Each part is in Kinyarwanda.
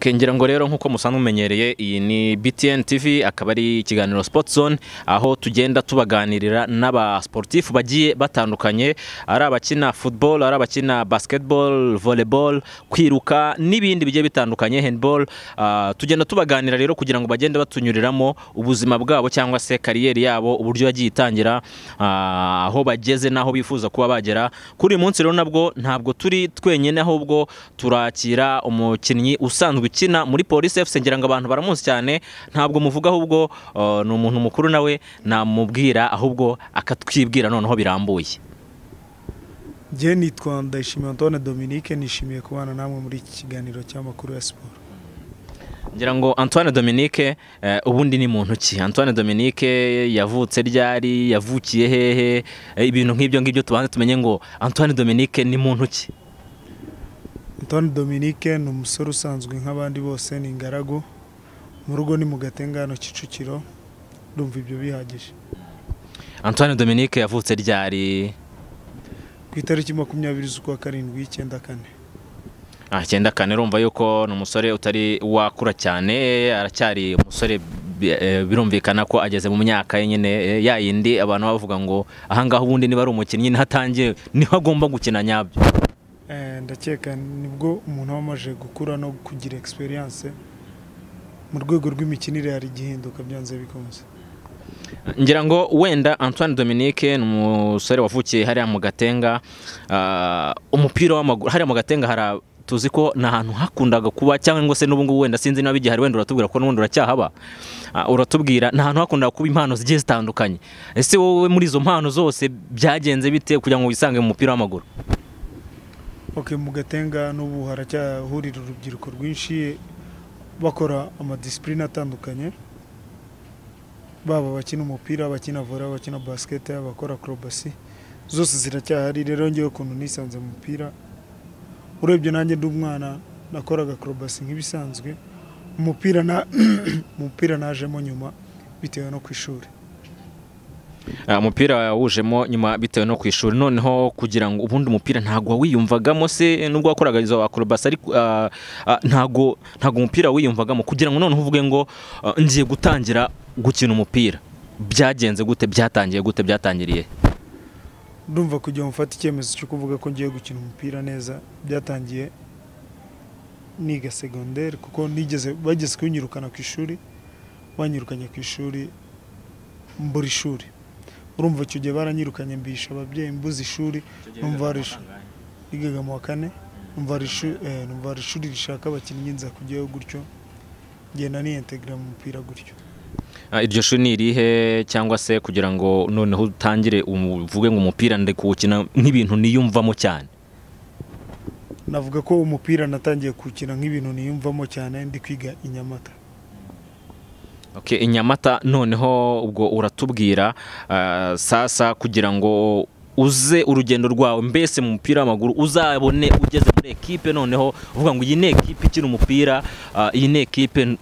ngira ngo rero nk'uko musanzwe mumenyereye iyi ni BTN TV akaba ari ikiganiro Sport Zone aho tugenda tubaganirira n'abasportifu bagiye batandukanye ari abakina football ari abakina basketball volleyball kwiruka n'ibindi bigiye bitandukanye handball Ah, tugenda tubaganira rero kugira ngo bagende batunyuriramo ubuzima bwabo cyangwa se kariyeri yabo uburyo yagiye itangira ah, aho bageze n'aho bifuza kuba bagera kuri uyu munsi rero nabwo ntabwo turi twenyine ahubwo turakira umukinnyi usanzwe ukina muri polisi efuse ngira ngo abantu baramuzi cyane ntabwo muvuga ahubwo ah, ni umuntu mukuru nawe namubwira ahubwo akatwibwira noneho birambuye njye nitwa Ndayishimiye Antoine Dominique nishimiye kubana namwe muri iki kiganiro cy'amakuru ya siporo ngira ngo antoine dominique eh, ubundi ni muntu ki antoine dominique yavutse ryari yavukiye hehe eh, ibintu nk'ibyo ngibyo tubanze tumenye ngo antoine dominique ni muntu ki Antoine Dominique ni umusore usanzwe nk'abandi bose ni ingaragu mu rugo ni mu gatengano Kicukiro ndumva ibyo bihagije antoine dominique yavutse ryari ku itariki makumyabiri z'ukwa karindwi y'icyenda kane Ah, icyenda kane urumva yuko ni umusore utari wakura cyane aracyari umusore bi- eh, birumvikana ko ageze mu myaka ye nyine eh, ya yindi abantu baba bavuga ngo ahangaha ubundi niba ari umukinnyi niho atangiye niho agomba gukina nyabyo Eh, ndakeka nibwo umuntu aba amaze gukura no kugira experience mu rwego rw'imikinire hari igihinduka byanze bikunze ngira ngo wenda antoine dominique ni umusore wavukiye hariya mu gatenga ah, umupira w'amaguru hariya mu gatenga hari tuzi ko ni ahantu hakundaga kuba cyangwa se n'ubu ngubu wenda sinzi niba bigihari wenda uratubwira ko n'ubundi uracyahaba Ah, uratubwira ni ahantu hakundaga kuba impano zigiye zitandukanye ese wowe muri izo mpano zose byagenze bite kugira ngo wisange mu mupira w'amaguru Ok mu gatenga n'ubu haracyahurira urubyiruko rwinshi bakora amadisipurine atandukanye baba abakina umupira abakina vore abakina basikete abakora akorobasi zose ziracyahari rero ngewe ukuntu nisanze mu mupira urebye nanjye ndi umwana nakoraga akorobasi nk'ibisanzwe umupira na umupira najemo nyuma bitewe no ku ishuri Ah, umupira wujemo nyuma bitewe no ku ishuri noneho kugira ngo ubundi umupira ntabwo wiyumvagamo se nubwo wakoraga izo akorobasi ariko ah, ah, ntabwo ntabwo umupira wiyumvagamo kugira ngo noneho uvuge ngo ah, ngiye gutangira gukina umupira byagenze gute byatangiye gute byatangiriye he? ndumva kugira ngo mfate icyemezo cyo kuvuga ko ngiye gukina umupira neza byatangiye niga segonderi kuko nigeze bageze kunyirukana ku ishuri banyirukanye ku ishuri mbura ishuri urumva icyo gihe baranyirukanye mbisha ababyeyi mbuze ishuri numva hari ishuri nigaga mu wa kane numva hari ishu- eh, numva hari ishuri rishaka abakinnyi nza kujyayo gutyo ngenda niyentegra mu mupira gutyo Ah, iryo shuri ni irihe cyangwa se kugira ngo noneho utangire umu- uvuge ngo umupira ndi kuwukina nk'ibintu niyumvamo cyane navuga ko umupira natangiye kuwukina nk'ibintu niyumvamo cyane ndi kwiga i Nyamata Okay, inyamata noneho ubwo uratubwira ah, sasa kugira ngo uze urugendo rwawe mbese mu mupira w'amaguru uzabone ugeze muri ekipe noneho uvuga ngo iyi ni ekipe ikina umupira ah, iyi ni ekipe n-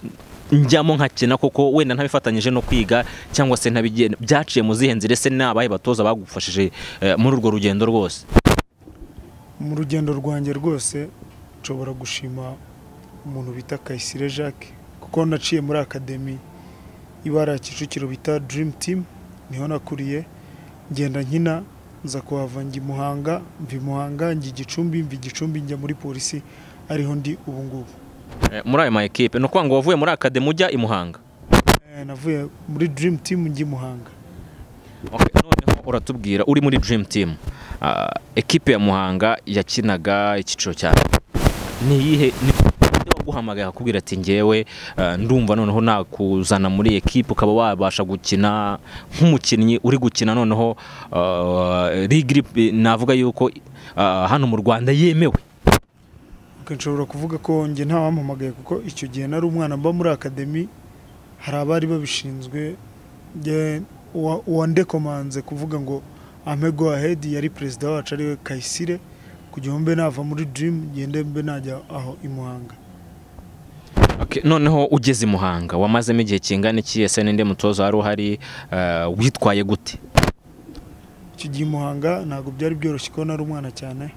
njyamo nkakina koko wenda ntabifatanyije no kwiga cyangwa se ntabigiye byaciye mu zihe nzira ese n'abahe batoza bagufashije eh, muri urwo rugendo rwose mu rugendo rwanjye rwose nshobora gushima umuntu bita Kayisire Jacques kuko naciye muri akademi ibara Kicukiro bita Dream Team niho nakuriye ngenda nkina nza kuhava njya i Muhanga mva i Muhanga njya i Gicumbi mva i Gicumbi njya muri polisi ariho ndi ubu ngubu Eh, muri ayo ma ekipe ni ukuvuga ngo wavuye muri akademi ujya i Muhanga Eh, navuye muri Dream Team njya i Muhanga Okay, noneho uratubwira uri muri Dream Team ah, ekipe ya Muhanga yakinaga icyiciro cya ni iyihe ni nde waguhamagaye akakubwira ati njyewe ah, ndumva noneho nakuzana muri ekipe ukaba wabasha gukina nk'umukinnyi uri gukina noneho ah, ligue iri- navuga yuko ah, hano mu Rwanda yemewe Ok, nshobora kuvuga ko njye ntawampamagaye kuko icyo gihe nari umwana mba muri akademi hari abari babishinzwe njye uwa- uwandekomanze kuvuga ngo ampe go ahead yari perezida wacu ariwe Kayisire kugira ngo mbe nava muri Dream ngende mbe najya aho i Muhanga Okay, noneho ugeze i Muhanga wamazemo igihe kingana iki ese ninde mutoza wari uhari ah, witwaye gute icyo gihe i Muhanga ntabwo byari byoroshye kuko nari umwana cyane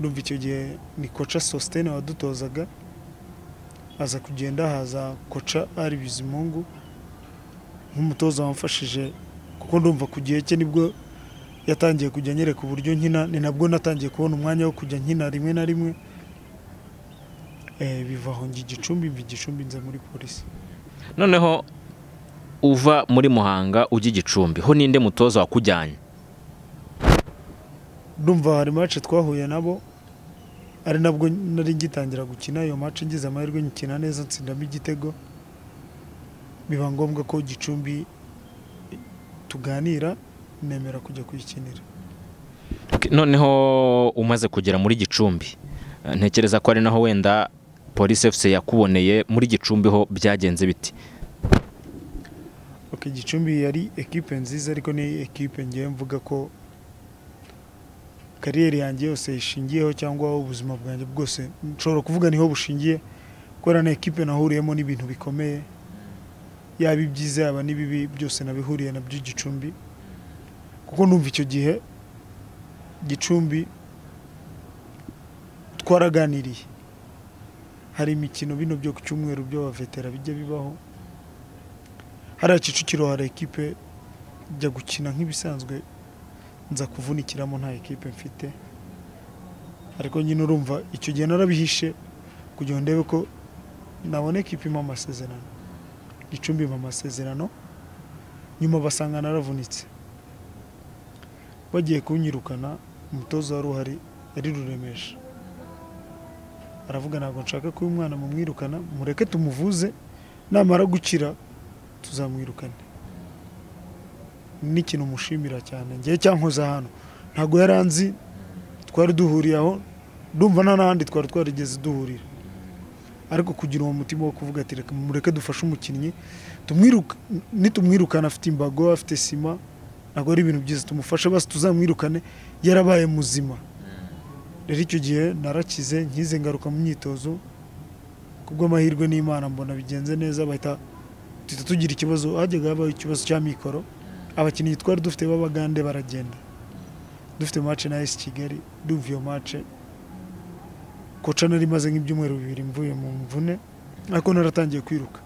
ndumva icyo gihe ni koca Sostene wadutozaga haza kugenda haza koca ari bizimungu nk'umutoza wamfashije kuko ndumva ku gihe cye nibwo yatangiye kujya anyereka uburyo nkina ni nabwo natangiye kubona umwanya wo kujya nkina rimwe na rimwe Eh, biva aho njya igicumbi mva igicumbi nza muri polisi noneho uva muri muhanga ujya i gicumbi ho ninde mutoza wakujyanye ndumva hari mace twahuye nabo ari nabwo nari ngitangira gukina iyo mace ngize amahirwe nkina neza nsindamo igitego biba ngombwa ko gicumbi tuganira nemera kujya kuyikinira Ok, noneho umaze kugera muri gicumbi eh, ntekereza ko ari naho wenda polisi fc yakuboneye muri gicumbi ho byagenze biti ok gicumbi yari ekipe nziza ariko ni ekipe ngiye mvuga ko kariyeri yanjye yose ishingiyeho cyangwa ubuzima bwanjye bwose nshobora kuvuga niho bushingiye kubera na ekipe nahuriyemo n'ibintu bikomeye yaba ibyiza yaba n'ibibi byose nabihuriye nabyo gicumbi kuko numva icyo gihe gicumbi twaraganiriye hari imikino bino byo ku cyumweru by'abavetera bijya bibaho hariya kicukiro hari ekipe njya gukina nk'ibisanzwe nza kuvunikiramo nta ekipe mfite ariko nyine urumva icyo gihe narabihishe kugira ngo ndebe ko nabona ekipe impa amasezerano gicumbi impa amasezerano nyuma basanga naravunitse bagiye kunyirukana umutoza wari uhari yari ruremesha aravuga ntabwo nshaka kuba umwana mumwirukana mureke tumuvuze namara gukira tuzamwirukane ni ikintu mushimira cyane ngewe cyankoze ahantu ntabwo yari anzi twari duhuriye aho ndumva nta n'ahandi twari twarigeze duhurira ariko kugira uwo mutima wo kuvuga ati "Reka mureke dufashe umukinnyi tumwiruka nitumwirukana afite imbago afite sima ntabwo ari ibintu byiza tumufashe basi tuzamwirukane yarabaye muzima rero icyo gihe narakize nkize ngaruka mu myitozo kubw'amahirwe n'imana mbona bigenze neza bahita duhita tugira ikibazo hajyaga habaho ikibazo cya mikoro abakinnyi twari dufite b'abagande baragenda dufite mace na esi kigali ndumva iyo mace koca nari maze nk'ibyumweru bibiri mvuye mu mvune ariko naratangiye kwiruka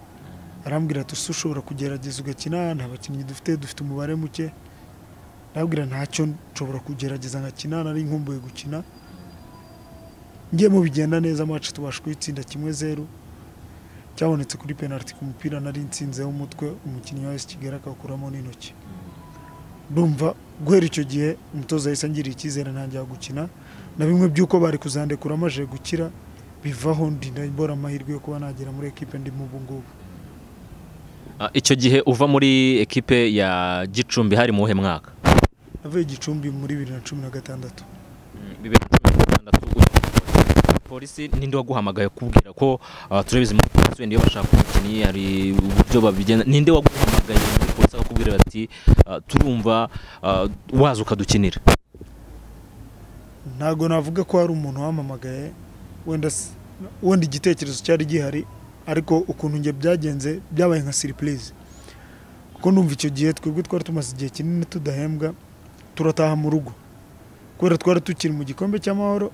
arambwira ati usa ushobora kugerageza ugakina nta bakinnyi dufite dufite umubare muke arambwira ntacyo nshobora kugerageza nkakina nari nkumbuye gukina ngiyemo bigenda neza mace tubasha kuyitsinda kimwe zeru cyabonetse kuri penaliti ku mupira nari nsinzeho umutwe umukinnyi wa esi kigali akawukuramo n'intoki ndumva guhera icyo gihe umutoza yahise angiriye icyizere ntangira gukina na bimwe by'uko bari kuzandekura amaze gukira bivaho ndinda mbora amahirwe yo kuba nagera muri ekipe ndimo ubu ngubu Ah, icyo gihe uva muri ekipe ya gicumbi hari mu wuhe mwaka navuye igicumbi muri bibiri na cumi na gatandatu bibiri na cumi na gatandatu polisi ninde waguhamagaye kubwira ko turabizi muri polisi wenda iyo bashaka umukinnyi hari uburyo babigenda ninde waguhamagaye muri polisi akakubwira ati ah, turumva ah, waza ukadukinira ntabwo navuga ko hari umuntu wampamagaye wenda s- wenda igitekerezo cyari gihari ariko ukuntu njye byagenze byabaye nka siripurize kuko numva icyo gihe twebwe twari tumaze igihe kinini tudahembwa turataha mu rugo kubera twari tukiri mu gikombe cy'amahoro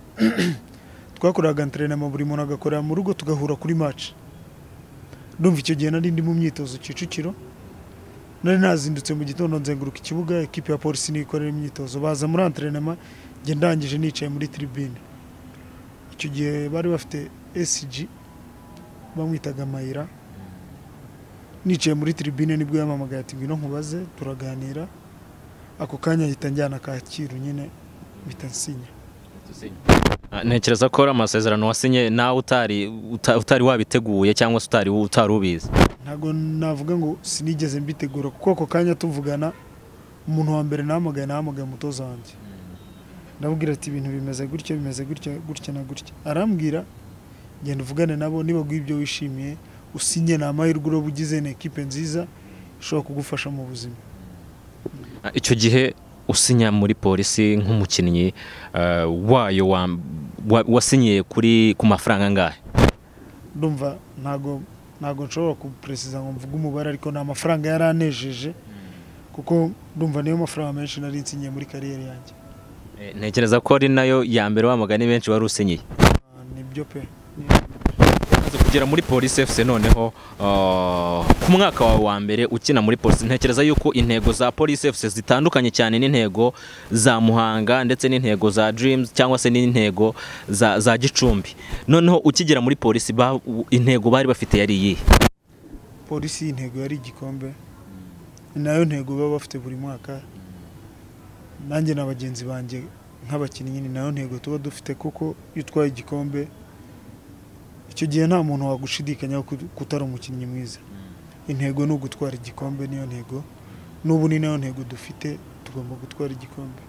twakoraga enterinema buri muntu agakorera mu rugo tugahura kuri mace ndumva icyo gihe nari ndi mu myitozo kicukiro nari nazindutse mu gitondo nzenguruka ikibuga ekipi ya polisi niyo ikorera imyitozo baza muri enterinema njye ndangije nicaye muri tribune icyo gihe bari bafite SG bamwitaga Mayira nicaye muri tribune nibwo yampamagaye ati ngwino nkubaze turaganira ako kanya ahita njyana Kacyiru nyine mpita nsinya Ah, ntekereza ko ari amasezerano wasinye nawe utari uta- utari wabiteguye cyangwa se utari utari ubizi ntabwo navuga ngo sinigeze mbitegura kuko ako kanya tuvugana umuntu wa mbere nahamagaye nahamagaye umutoza wanjye ndabwira ati ibintu bimeze gutya bimeze gutya gutya na gutya arambwira genda uvugane nabo niba guha ibyo wishimiye usinye ni amahirwe uba ugize ni ekipe nziza ishobora kugufasha mu buzima Ah, icyo gihe usinya muri polisi nk'umukinnyi ah, wayo wa- wa- wasinyiye kuri ku mafaranga angahe ndumva ntago ntago nshobora kuperesiza ngo mvuge umubare ariko ni amafaranga yari anejeje kuko ndumva niyo mafaranga menshi nari nsinyiye muri kariyeri yanjye Eh, ntekereza ko ari nayo ya mbere wa mugani benshi wari usinyiye Ah, nibyo pe kugera muri polisi efuse noneho ah, ku mwaka wawe wa mbere ukina muri polisi ntekereza yuko intego za polisi efuse zitandukanye cyane n'intego za muhanga ndetse n'intego za dirimuzi cyangwa se n'intego za, za gicumbi noneho ukigera muri polisi ba- u- intego bari bafite yari iyihe polisi intego yari igikombe ni nayo ntego baba bafite buri mwaka nanjye na bagenzi banjye nk'abakinnyi ni nayo ntego tuba dufite kuko iyo utwaye igikombe icyo gihe nta muntu wagushidikanyaho ko ko utari umukinnyi mwiza intego ni ugutwara igikombe niyo ntego n'ubu ni nayo ntego dufite tugomba gutwara igikombe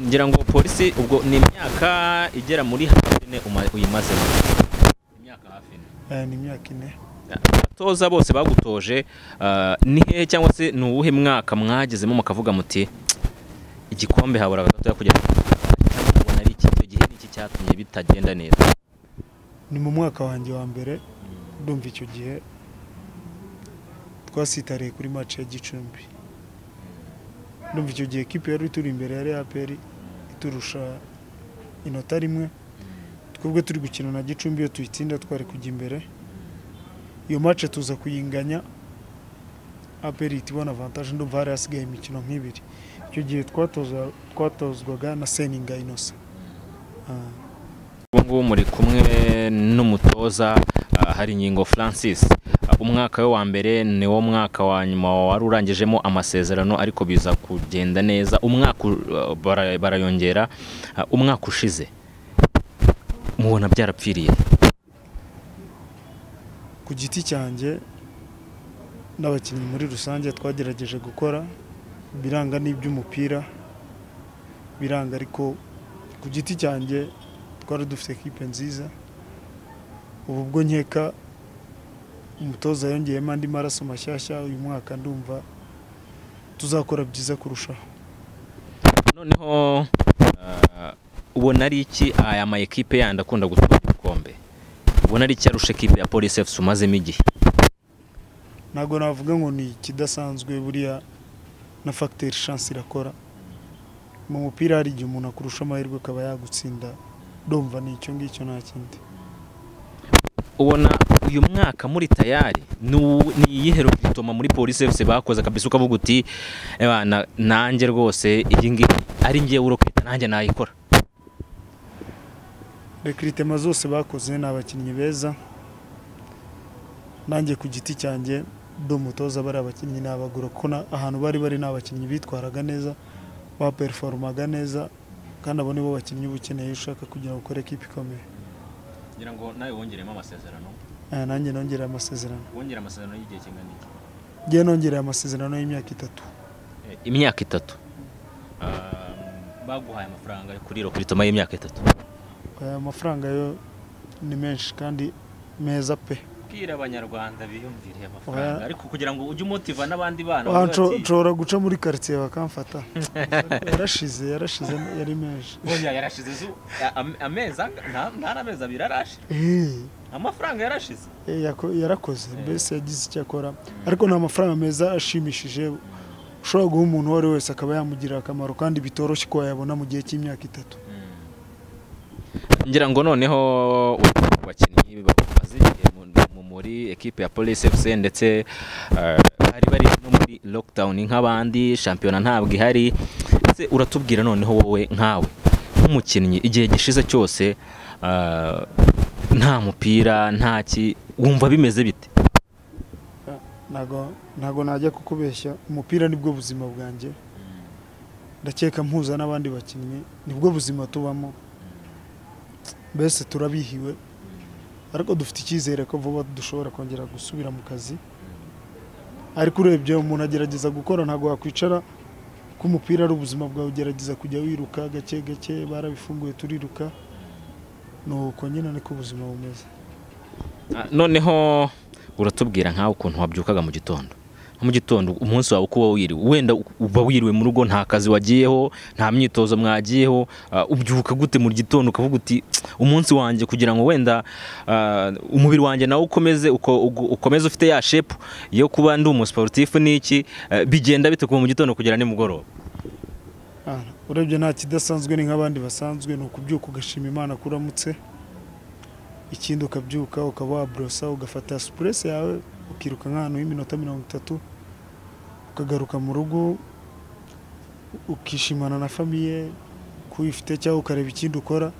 ngira ngo polisi ubwo ni imyaka igera muri hafi ine uma- uyimazemo imyaka hafi ine Eh, ni imyaka ine abatoza bose bagutoje ah, ni hehe cyangwa se ni uwuhe mwaka mwagezemo mukavuga muti igikombe habura gatoya kugira ngo cyangwa mubona ari iki icyo gihe ni iki cyatumye bitagenda neza ni mu mwaka wanjye wa mbere ndumva icyo gihe twasitariye kuri match ya gicumbi ndumva icyo gihe kipe yari ituri imbere yari aperi iturusha inota rimwe twebwe turi gukina na gicumbi iyo tuyitsinda twari kujya imbere iyo match tuza kuyinganya aperi ihita ibona avantage ndumva hari hasigaye imikino nk'ibiri icyo gihe twatoza- twatozwaga na seninga inosa Ah. ubu ngubu muri kumwe n'umutoza ah, hari ingingo francis Ah, umwaka we wa mbere ni wo mwaka wa nyuma wari urangijemo amasezerano ariko biza kugenda neza umwaka u- ah, bara- barayongera Ah, umwaka ushize mubona byarapfiriye ku giti cyanjye n'abakinnyi muri rusange twagerageje gukora biranga n'iby'umupira biranga ariko ku giti cyanjye twari dufite kipe nziza ubu bwo nkeka umutoza yongeyemo andi maraso mashyashya uyu mwaka ndumva tuzakora byiza kurushaho noneho ah, ubona ari iki aya ma ekipe yandi akunda gutwara ibikombe ubona ari icyarusha ekipe ya polisi efuse umazemo igihe ntabwo navuga ngo ni ikidasanzwe buriya na fagiteri shansi irakora mu mupira hari igihe umuntu akurusha amahirwe akaba yagutsinda ndumva ni icyo ngicyo nta kindi ubona uyu mwaka muri tayari ni uwu- ni iyihe rubitoma muri polisi efuse bakoze kabisa ukavuga uti "Ebana, nanjye rwose iyi ngiyi ari ngewe urokita nanjye nayikora rekiritema zose bakoze ni abakinnyi beza nanjye ku giti cyanjye ndi umutoza bari abakinnyi nabagura kuko na- ahantu bari bari ni abakinnyi bitwaraga neza baperiforumaga neza kandi abo ni bo bakinnyi uba ukeneye ushaka kugira ngo ukore ekipa ikomeye ngira ngo nawe wongeremo amasezerano Eh, nanjye nongereye amasezerano wongera amasezerano y'igihe kingana iki ngewe nongereye amasezerano y'imyaka itatu imyaka itatu baguhaye amafaranga kuri rokitoma y'imyaka itatu aya mafaranga yo ni menshi kandi meza pe bwira abanyarwanda biyumvire amafaranga, ariko kugira ngo ujye umutiva n'abandi bana Aha nsho- nshobora guca muri karitsiye bakamfata yarashize yarashize yari menshi yarashize amezi ntaramezi abiri arashe Eh. amafaranga yarashize Eh, yako- yarakoze mbese yagize icyo akora Mm. ariko ni amafaranga meza ashimishije ushobora guha umuntu uwo ari we wese akaba yamugirira akamaro kandi bitoroshye ko wayabona mu gihe cy'imyaka itatu ngira ngo noneho abakinnyi bamaze igihe mu- mu- muri ekipe ya polisi efuse ndetse eh, bari bari no muri lokidawuni nk'abandi shampiyona ntabwo ihari ese uratubwira noneho wowe nkawe nk'umukinnyi igihe gishize cyose eh, nta mupira nta ki wumva bimeze bite ntago ntago najya kukubeshya umupira nibwo buzima bwanjye ndakeka mpuza n'abandi bakinnyi nibwo buzima tubamo mbese turabihiwe ariko dufite icyizere ko vuba dushobora kongera gusubira mu kazi ariko urebye umuntu agerageza gukora ntabwo wakwicara ko umupira ari ubuzima bwawe ugerageza kujya wiruka gake gake barabifunguye turiruka ni uko nyine niko ubuzima bumeze Ah, noneho uratubwira nkawe ukuntu wabyukaga mu gitondo Nko mu gitondo umunsi wawe uko uba wiriwe wenda u- uba wiriwe mu rugo nta kazi wagiyeho nta myitozo mwagiyeho ah, ubyuka gute mu gitondo ukavuga uti "Tsk, umunsi wanjye kugira ngo wenda ah, umubiri wanjye nawe ukomeze uko- uko- ukomeze ufite ya shepu yo kuba ndi umusiporutifu n'iki ah, bigenda bite kuva mu gitondo kugera nimugoroba Ah, urebye nta kidasanzwe ni nk'abandi basanzwe ni ukubyuka ugashima imana ko uramutse ikindi ukabyuka ukaba waborosa ugafata supuresi yawe ukiruka nk'ahantu y'iminota mirongo itatu ukagaruka mu rugo ukishimana na famiye ku uyifite cyangwa ukareba ikindi ukora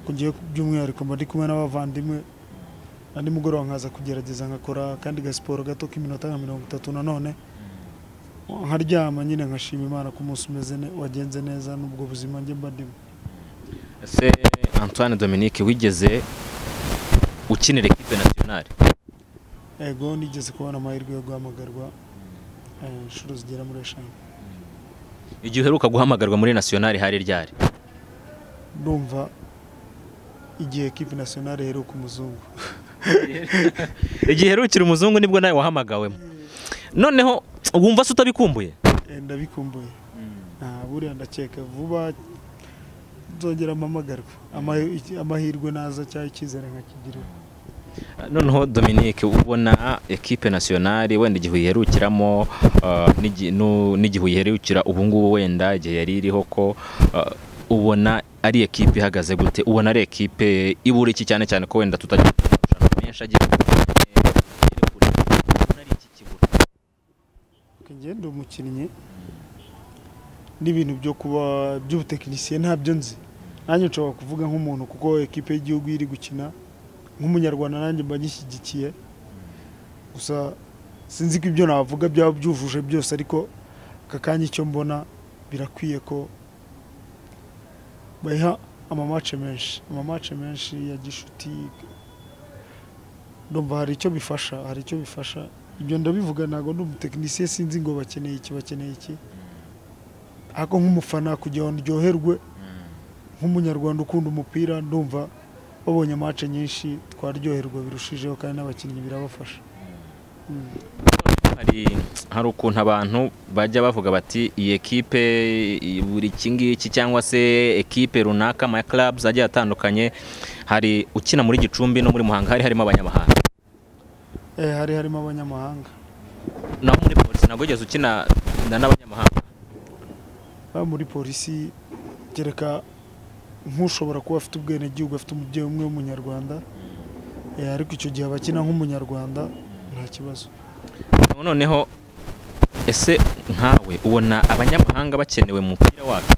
kugiye by'umwihariko mba ndi kumwe n'abavandimwe na nimugoroba nkaza kugerageza nkakora akandi gasiporo gato k'iminota nka mirongo itatu nanone nkaryama nyine nkashima imana ko umunsi umeze ne- wagenze neza n'ubwo buzima njye mba ndimo ese antoine dominique wigeze ukinira ekipe nasiyonari ego nigeze kubona amahirwe yo guhamagarwa eh, inshuro zigera muri eshanu igihe uheruka guhamagarwa muri nasiyonari hari ryari ndumva igihe ekipi nasiyonari iheruka umuzungu igihe herukira umuzungu nibwo nawe wahamagawemo noneho wumva se utabikumbuye Eh, ndabikumbuye nta buriya ndakeka vuba nzongera mpamagarwe Ama- iki- amahirwe naza cyangwa icyizere nkakigira noneho dominique ubona ekipe nasiyonari wenda igihe uyiherukiramo uh, n'igi- nu- n'igihe uyiherukira ubu ngubu wenda igihe yari iriho ko uh, ubona ari ekipe ihagaze gute ubona ari ekipe ibura iki cyane cyane ko wenda tutagira amafaranga menshi agira ubona ari iki kibura ngende umukinnyi n'ibintu byo kuba by'ubutekinisiye ntabyo nzi nanjye nshobora kuvuga nk'umuntu kuko ekipe y'igihugu iri gukina nk'umunyarwanda nanjye mba nyishyigikiye gusa sinzi ko ibyo navuga byaba byujuje byose ariko aka kanya icyo mbona birakwiye ko bayiha amamace menshi amamace menshi ya gishuti ndumva hari icyo bifasha hari icyo bifasha ibyo ndabivuga ntabwo ndi umutekinisiye sinzi ngo bakeneye iki bakeneye iki ariko nk'umufana kugira ngo ndyoherwe nk'umunyarwanda ukunda umupira ndumva babonye amace nyinshi twaryoherwa birushijeho kandi n'abakinnyi birabafasha Mm. hari hari ukuntu abantu bajya bavuga bati iyi ekipe i- buri iki ngiki cyangwa se ekipe runaka ama clubs agiye atandukanye hari ukina muri gicumbi no muri muhanga hari harimo abanyamahanga Eh, hari harimo abanyamahanga naho muri polisi ntabwo wigeze ukina na n'abanyamahanga baba muri polisi kereka nk'ushobora kuba afite ubwenegihugu afite umubyeyi umwe w'umunyarwanda Eh, ariko icyo gihe abakina nk'umunyarwanda nta kibazo noneho ese nkawe ubona abanyamahanga bakenewe mu mupira wacu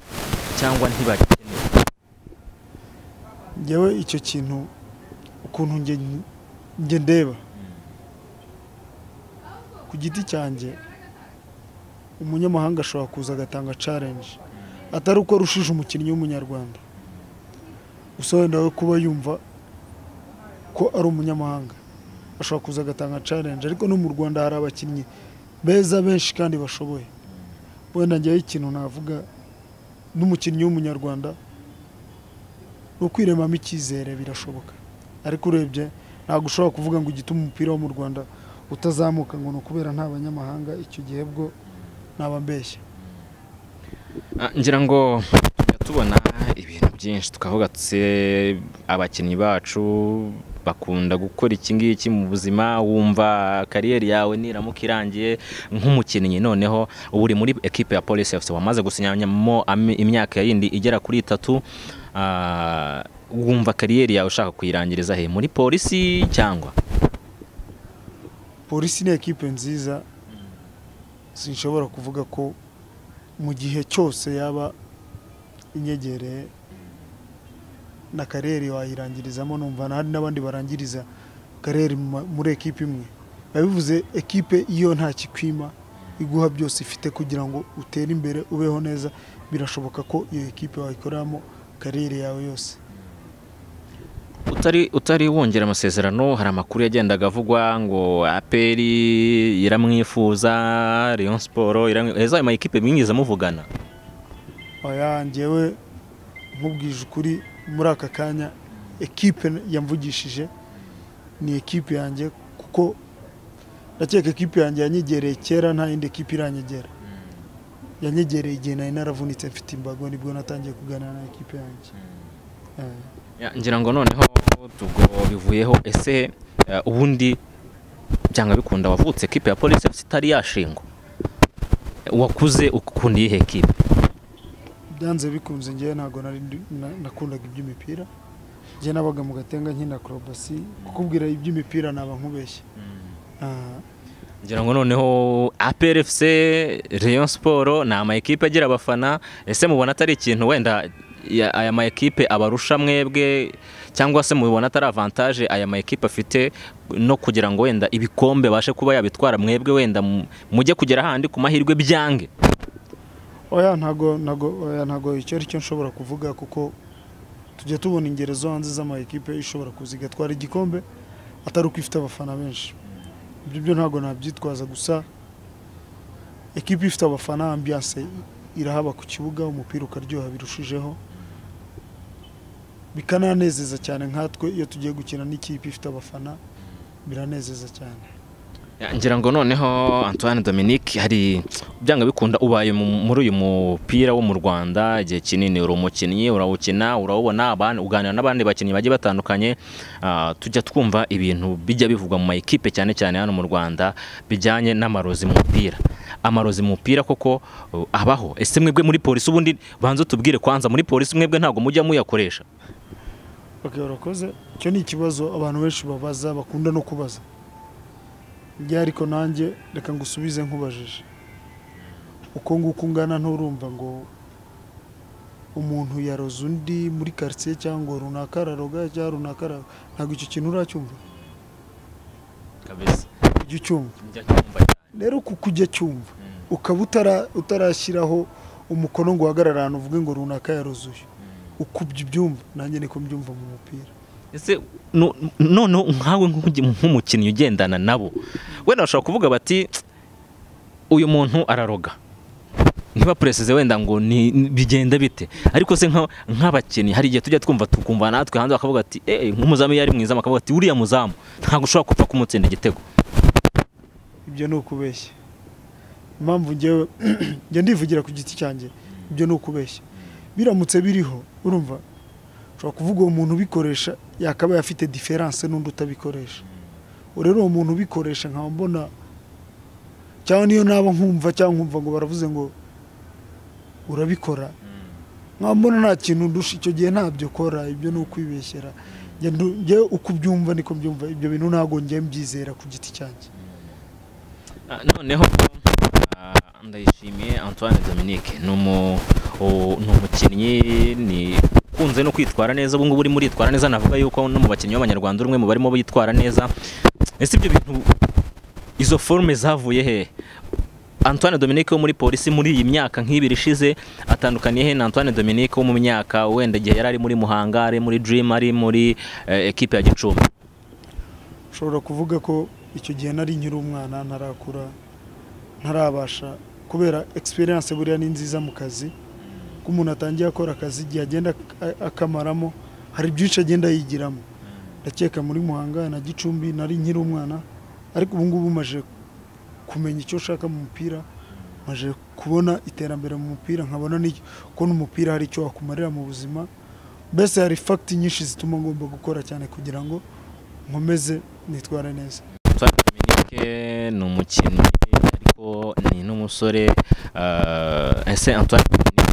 cyangwa ntibakenewe njyewe icyo kintu ukuntu nge nge ndeba ku giti cyanjye umunyamahanga ashobora kuza agatanga challenge atari uko arushije umukinnyi w'umunyarwanda gusa wenda we kuba yumva ko ari umunyamahanga ashobora kuza agatanga challenge ariko no mu rwanda hari abakinnyi beza benshi kandi bashoboye wenda njyewe ikintu navuga n'umukinnyi w'umunyarwanda ni ukwiremamo icyizere birashoboka ariko urebye ntabwo ushobora kuvuga ngo igituma umupira wo mu rwanda utazamuka ngo ni ukubera nta banyamahanga icyo gihe bwo naba mbeshya Ah, ngira ngo tujya tubona ibintu byinshi tukavuga tse abakinnyi bacu bakunda gukora iki ngiki mu buzima wumva kariyeri yawe niramuka irangiye nk'umukinnyi noneho ubu uri muri ekipe ya polisi efuse wamaze gusinyamo ami- imyaka yindi igera kuri itatu Ah, wumva kariyeri yawe ushaka kuyirangiriza he muri polisi cyangwa polisi ni ekipe nziza sinshobora kuvuga ko mu gihe cyose yaba inyegereye na karere wayirangirizamo numva hari n'abandi barangiriza karere mu ma- muri ekipe imwe biba bivuze ekipe iyo nta kikwima iguha byose ifite kugira ngo utere imbere ubeho neza birashoboka ko iyo ekipe wayikoreramo karere yawe yose utari utari wongera amasezerano hari amakuru yagendaga avugwa ngo aperi iramwifuza Rayon Sport iramwi- ezo ayo mayikipe mwigeze muvugana oya njyewe nkubwije ukuri muri aka kanya ekipe yamvugishije ni ekipe yanjye kuko ndakeka ekipe yanjye yanyegereye kera nta yindi ekipe iranyegera yanyegereye igihe nari naravunitse mfite imbago nibwo natangiye kuganira na ekipe yanjye Eh. Ya, ngira ngo noneho ubwo bivuyeho ese eh, ubundi byanga bikunda wavutse ekipe ya polisi itari yashingwa wakuze ukunda iyihe ekipe byanze bikunze ngewe ntabwo nari ndi- na- nakundaga iby'imipira njye nabaga mu gatenga nkina akorobasi kukubwira iby'imipira naba nkubeshya Ah, ngira ngo noneho APRFC Rayon Sport ni ama ekipe agira abafana ese mubona atari ikintu wenda ya- aya ma ekipe abarusha mwebwe cyangwa se mubona atari avantage aya ma ekipe afite no kugira ngo wenda ibikombe bashe kuba yabitwara mwebwe wenda mu- mujye kugera ahandi ku mahirwe byange oya ntago ntago oya ntago icyo ari cyo nshobora kuvuga kuko tujya tubona ingero zo hanze z'ama ekipe ishobora kuza igatwara igikombe atari uko ifite abafana benshi ibyo byo ntago nabyitwaza gusa ekipe ifite abafana ambiyanse irahaba ku kibuga umupira ukaryoha birushijeho bikananezeza cyane nkatwe iyo tugiye gukina n'ikipe ifite abafana biranezeza cyane Ya, ngira ngo noneho Antoine Dominique hari byanga bikunda ubaye mu- muri uyu mupira wo mu Rwanda igihe kinini uri umukinnyi urawukina urawubona abandi uganira n'abandi bakinnyi bagiye batandukanye ah, tujya twumva ibintu bijya bivugwa mu ma ekipe cyane cyane hano mu Rwanda bijyanye n'amarozi mu mupira amarozi mu mupira koko uh, abaho ese mwebwe muri polisi ubundi banza tubwire kwanza muri polisi mwebwe ntabwo mujya muyakoresha Okay, urakoze icyo ni ikibazo abantu benshi babaza bakunda no kubaza njya ariko nanjye reka ngusubize nkubajije uko nguko ungana nturumva ngo umuntu yaroze undi muri karitsiye cyangwa runaka araroga cyangwa runaka araroga ntabwo icyo kintu uracyumva kabisa ujya ucyumva njya cyumva rero ku kujya cyumva ukaba utara- utarashyiraho umukono ngo uhagarare ahantu uvuge ngo runaka yaroze uyu uko ubyumva nanjye niko mbyumva mu mupira ese no- noneho nkawe nk'ugi- nk'umukinnyi ugendana nabo wenda bashobora kuvuga bati uyu muntu araroga ntibapureseze wenda ngo ni ni- bigenda bite ariko se nka- nk'abakinnyi hari igihe tujya twumva tukumva natwe hanze bakavuga ati "Eh, nk'umuzamu iyo ari mwizamu akavuga ati uriya muzamu ntabwo ushobora kupfa kumutsinda igitego ibyo ni ukubeshya impamvu njyewe njya ndivugira ku giti cyanjye ibyo ni ukubeshya biramutse biriho urumva ushobora kuvuga uwo muntu ubikoresha yakabaye afite diferanse n'undi utabikoresha ubu rero uwo muntu ubikoresha nkaba mbona cyangwa niyo naba nkumva cyangwa nkumva ngo baravuze ngo urabikora nkaba mbona nta kintu ndusha icyo gihe ntabyo kora ibyo ni ukwibeshyera Njye ndu- njyewe uko ubyumva niko mbyumva ibyo bintu ntabwo njyewe mbyizera ku giti cyanjye Ah, noneho ah, ndayishimiye antoine dominique ni umu- u- ni umukinnyi ni ukunze no kwitwara neza ubu ngubu urimo uritwara neza navuga yuko no mu bakinnyi b'abanyarwanda uri umwe mu barimo bitwara neza ese ibyo bintu izo forume zavuye he antoine dominique wo muri polisi muri iyi myaka nk'ibiri ishize atandukaniye he na antoine dominique wo mu myaka wenda igihe yari ari muri muhanga ari muri dream ari muri eh, ekipe ya gicumbi ushobora kuvuga ko icyo gihe nari nkiri umwana ntarakura ntarabasha kubera experience buriya ni nziza mu kazi ko umuntu atangiye akora akazi igihe agenda ak- akamaramo hari byinshi agenda yigiramo ndakeka muri muhanga na gicumbi nari nkiri umwana ariko ubu ngubu maje kumenya icyo ushaka mu mupira maje kubona iterambere mu mupira nkabona n'icyo- ko n'umupira hari icyo wakumarira mu buzima mbese hari fagiti nyinshi zituma ngomba gukora cyane kugira ngo nkomeze nitware neza Antoine Dominique ni umukinnyi ariko ni n'umusore ah, ese Antoine Dominique,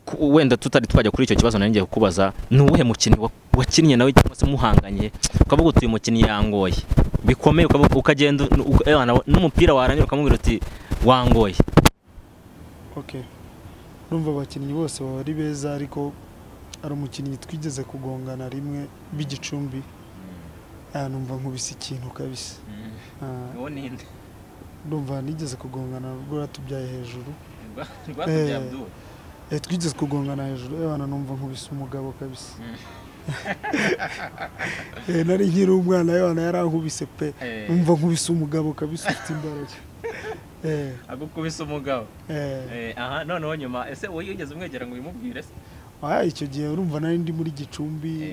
ku- wenda tutari twajya kuri icyo kibazo nanjye kukubaza ni uwuhe mukinnyi wa- wakinnye nawe cyangwa se muhanganye ukavuga uti uyu mukinnyi yangoye bikomeye ukavuga- ukagenda uka- eh, wana- n'umupira warangira ukamubwira uti wangoye okay numva abakinnyi bose baba ari beza ariko hari umukinnyi twigeze kugongana rimwe b'igicumbi ah, numva nkubise ikintu kabisa Ah, ndumva nigeze kugongana ubwo yatubyaye hejuru Eh. Abdul. Eh, twigeze kugongana hejuru abana numva nkubise umugabo kabisa Eh, nari nkiri umwana abana yarankubise pe numva nkubise umugabo kabisa ufite imbaraga Eh, agukubise umugabo eh. aha noneho nyuma ese wowe iyo ugeze umwegera ngo ubimubwire se Ah, icyo gihe urumva nari ndi muri gicumbi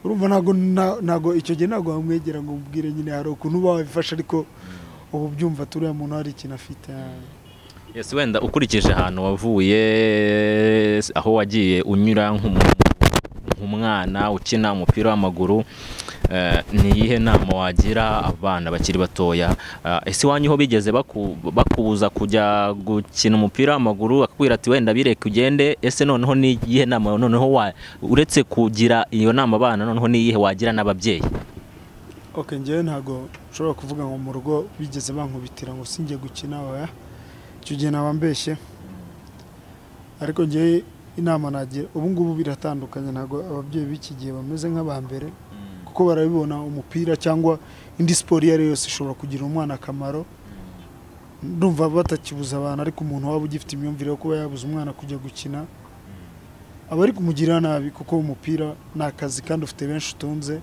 urumva ntago nta- ntago icyo gihe ntago wamwegera ngo umubwire nyine hari ukuntu uba wabifashe ariko ubu byumva turiya muntu hari ikintu afite Yes, wenda ukurikije ahantu wavuye aho wagiye unyura nk'umu- nk'umu- umwana ukina umupira w'amaguru eh, ni iyihe nama wagira abana bakiri batoya Ah, ese iwanyu ho bigeze baku- bakubuza kujya gukina umupira w'amaguru akubwira ati wenda bireke ugende ese noneho ni iyihe nama noneho wa- uretse kugira iyo nama abana noneho ni iyihe wagira n'ababyeyi ok ngewe ntabwo nshobora kuvuga ngo mu rugo bigeze bankubitira ngo sinjye gukina oya icyo gihe naba mbeshye ariko ngewe inama nagira ubu ngubu biratandukanye ntabwo ababyeyi b'iki gihe bameze nk'aba mbere kuko barabibona umupira cyangwa indi siporo iyo ari yo yose ishobora kugirira umwana akamaro ndumva batakibuza abantu ariko umuntu waba ugifite imyumvire yo kuba yabuza umwana kujya gukina aba ari kumugirira nabi kuko umupira ni akazi kandi ufite benshi utunze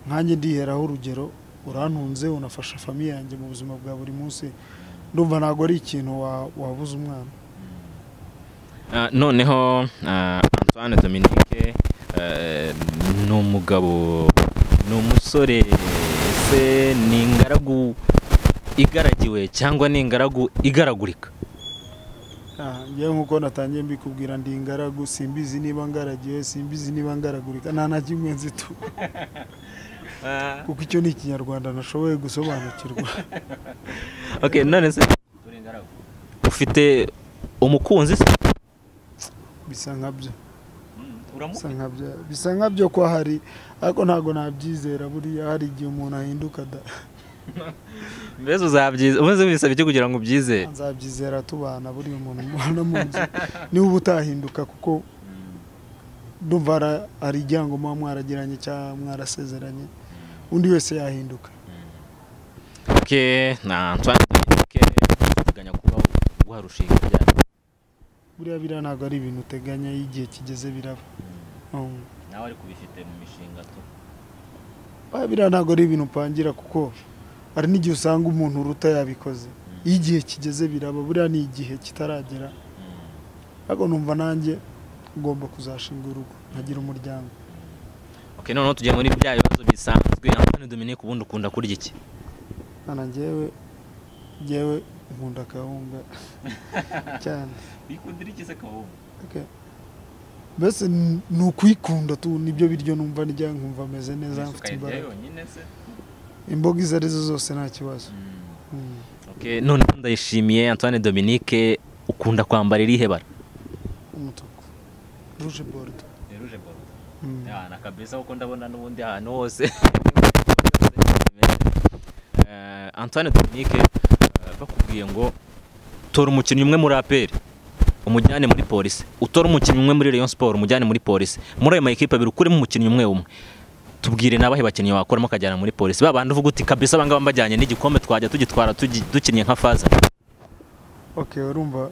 nkanjye ndiheraho urugero urantunze unafasha famiye yanjye mu buzima bwa buri munsi ndumva ntabwo ari ikintu wa- wabuza umwana Ah, noneho ah, Antoine Dominique eh, ni umugabo ni umusore ese ni ingaragu igaragiwe cyangwa ni ingaragu igaragurika Ah, ngewe nk'uko natangiye mbikubwira ndi ingaragu simbizi niba ngaragiwe simbizi niba ngaragurika nta na kimwe nzi tu kuko icyo ni ikinyarwanda nashoboye gusobanukirwa okay none se ufite umukunzi se bisa nkabyo bisa nkabyo bisa nkabyo ko hari ariko ntabwo nabyizera buriya hari igihe umuntu ahinduka da mbese uzabyiza umaze bisaba iki kugira ngo ubyizere nzabyizera tubana buriya umuntu mubana mu nzu niba uba utahinduka kuko ndumva hari- hari igihe ngo muba mwaragiranye cyangwa mwarasezeranye undi wese yahinduka okay na Antoine Dominique ateganya kuba guharushinga ryari buriya biriya ntabwo ari ibintu uteganya iyo igihe kigeze biraba Um, nawe ari kubifite mu mishinga tu oya, biriya ntabwo ari ibintu upangira kuko hari n'igihe usanga umuntu uruta yabikoze iyo igihe kigeze biraba buriya ni igihe kitaragera ariko numva nanjye ugomba kuzashinga urugo nkagira umuryango Ok, noneho tugiye muri bya bibazo bisanzwe Antoine Dominique ubundi ukunda kurya iki Kana njyewe njyewe nkunda akawunga cyane bikundira iki se kawunga Okay. mbese n- ni ukuyikunda tu nibyo biryo numva ndya nkumva meze neza mfite imbaraga yonyine se imboga izo arizo zose nta kibazo Mm. okay none ndayishimiye Antoine Dominique ukunda kwambara irihe bara umutuku ruje borudo rouge bordeaux Mm. na kabisa kuko ndabona n'ubundi ahantu hose Eh, Antoine Dominique eh, bakubwiye ngo tora umukinnyi umwe muri APR umujyane muri polisi utora umukinnyi umwe muri Rayon Sport umujyane muri polisi muri ayo makipe abiri ukuremo umukinnyi umwe umwe tubwire nabahe bakinnyi wakoramo ukajyana muri polisi babandi uvuga uti kabisa abangaba mbajyanye n'igikombe twajya tugitwara tugi- dukinnye nka faza ok urumva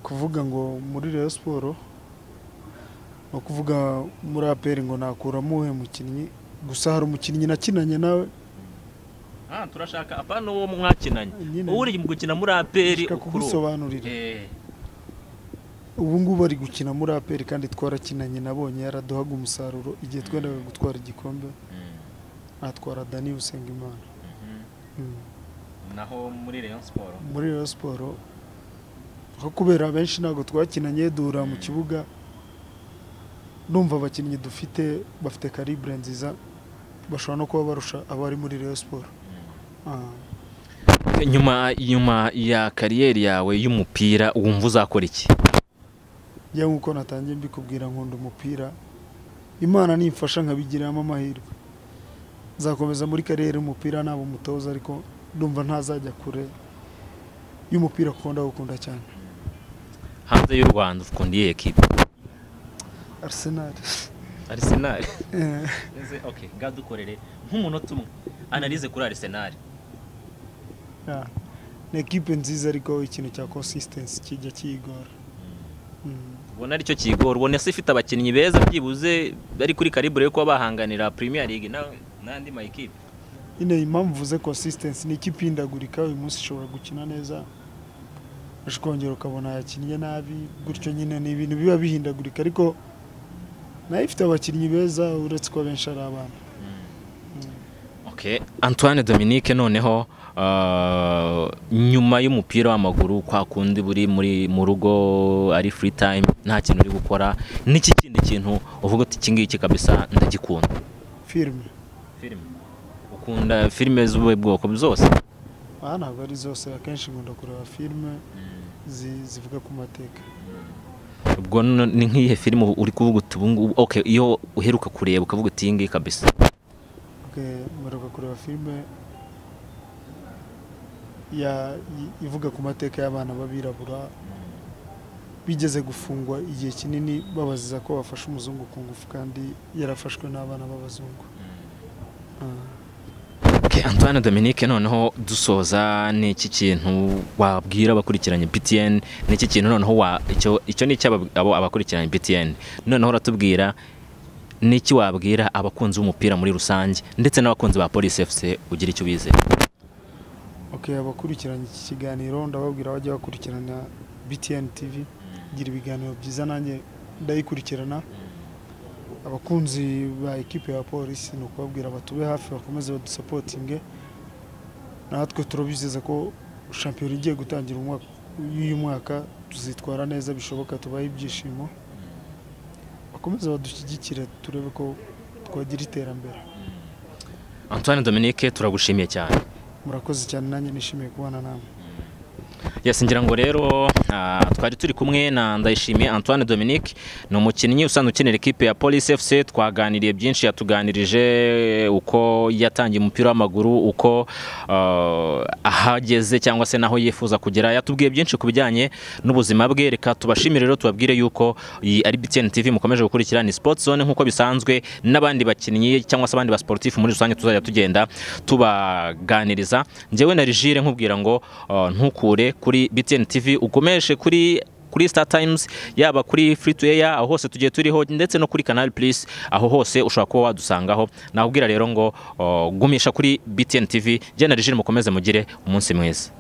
kuvuga ngo muri Rayon siporo ni ukuvuga muri aperi ngo nakuramo uwe mukinnyi gusa hari umukinnyi nakinanye nawe turashaka apana uwo mwakinanye nyine uri gukina muri APR nshaka kugusobanurira ubu ngubu ari gukina muri aperi kandi twarakinanye nabonye yaraduhaga umusaruro igihe twendaga gutwara igikombe atwara dani usengimana Mm. naho muri Rayon Sport muri Rayon siporo aho kubera benshi ntabwo twakinanye duhura mu kibuga ndumva abakinnyi dufite bafite karibure nziza bashobora no kuba barusha abari muri Rayon siporo Ah, nyuma nyuma ya kariyeri yawe y'umupira wumva uzakora iki njya nk'uko natangiye mbikubwira nkunda umupira imana nimfasha nkabigiramo amahirwe nzakomeza muri kariyeri y'umupira naba umutoza ariko ndumva ntazajya kure y'umupira kuko ndawukunda cyane hanze y'u rwanda ukunda iyihe kipe Arsenal arisenal Eh. ngaho dukorere nk'umunota umwe analize kuri arisenal Yeah. ni ekipe nziza ariko ikintu cya consistency kijya kiyigora Mm. ubona aricyo kigora ubona se ifite abakinnyi beza byibuze bari kuri karibure yo kuba bahanganira premier league na- n'andi mayikipe nyine impamvu mvuze consistency ni ikipe ihindagurika uyu munsi ishobora gukina neza ejo ukongera ukabona yakinnye nabi gutyo nyine ni ibintu biba bihindagurika ariko nayo ifite abakinnyi beza uretse ko abenshi ari abana ok antoine dominique noneho ah, nyuma y'umupira w'amaguru kwa kundi buri muri mu rugo ari free time nta kintu uri gukora n'iki kindi kintu uvuga uti iki ngiki kabisa ndagikunda filime filime ukunda filime z'ubuhe bwoko zose aha ntabwo ari zose akenshi nkunda kureba filime zi- zivuga ku mateka ubwo no- ni nk'iyihe filime uri kuvuga uti ubu ngubu okay iyo uheruka kureba ukavuga uti iyi ngiyi kabisa Okay, mperuka kureba filime ya i- ivuga ku mateka y'abana b'abirabura bigeze gufungwa igihe kinini babaziza ko bafashe umuzungu ku ngufu kandi yarafashwe n'abana b'abazungu Ah. Okay, Antoine Dominique noneho dusoza ni iki kintu wabwira abakurikiranye BTN ni iki kintu noneho wa icyo icyo ni icy'aba- abo abakurikiranye BTN noneho uratubwira ni iki wabwira abakunzi b'umupira muri rusange ndetse n'abakunzi ba Police FC ugira icyo ubize Okay, abakurikiranye iki kiganiro ndababwira bajya bakurikirana BTN TV gira ibiganiro byiza nanjye ndayikurikirana abakunzi ba ekipe ya polisi ni ukubabwira batube hafi bakomeze badusapotinge natwe turabizeza ko shampiyona igiye gutangira umwaka- y'uyu mwaka tuzitwara neza bishoboka tubahe ibyishimo bakomeze badushyigikire turebe ko twagira iterambere Antoine Dominique turagushimiye cyane murakoze cyane nanjye nishimiye kubana namwe Yes, ngira ngo rero ah, twari turi kumwe na Ndayishimiye Antoine Dominique ni umukinnyi usanzwe ukinira ikipe ya Police FC twaganiriye byinshi yatuganirije uko yatangiye umupira w'amaguru uko ah, ahageze cyangwa se naho yifuza kugera yatubwiye byinshi ku bijyanye n'ubuzima bwe reka tubashimire rero tubabwire yuko iyi ari BTN TV mukomeje gukurikira ni Sport Zone nk'uko bisanzwe n'abandi bakinnyi cyangwa se abandi ba sportif muri rusange tuzajya tugenda tubaganiriza njyewe na Rigire nkubwira ngo uh, ntukure kuri BTN TV ukomeshe kuri kuri Star Times yaba kuri Free to Air aho hose tugiye turiho ndetse no kuri Canal Plus aho hose ushobora kuba wadusangaho nakubwira rero ngo uh, gumisha kuri BTN TV njye na Rigire mukomeze mugire umunsi mwiza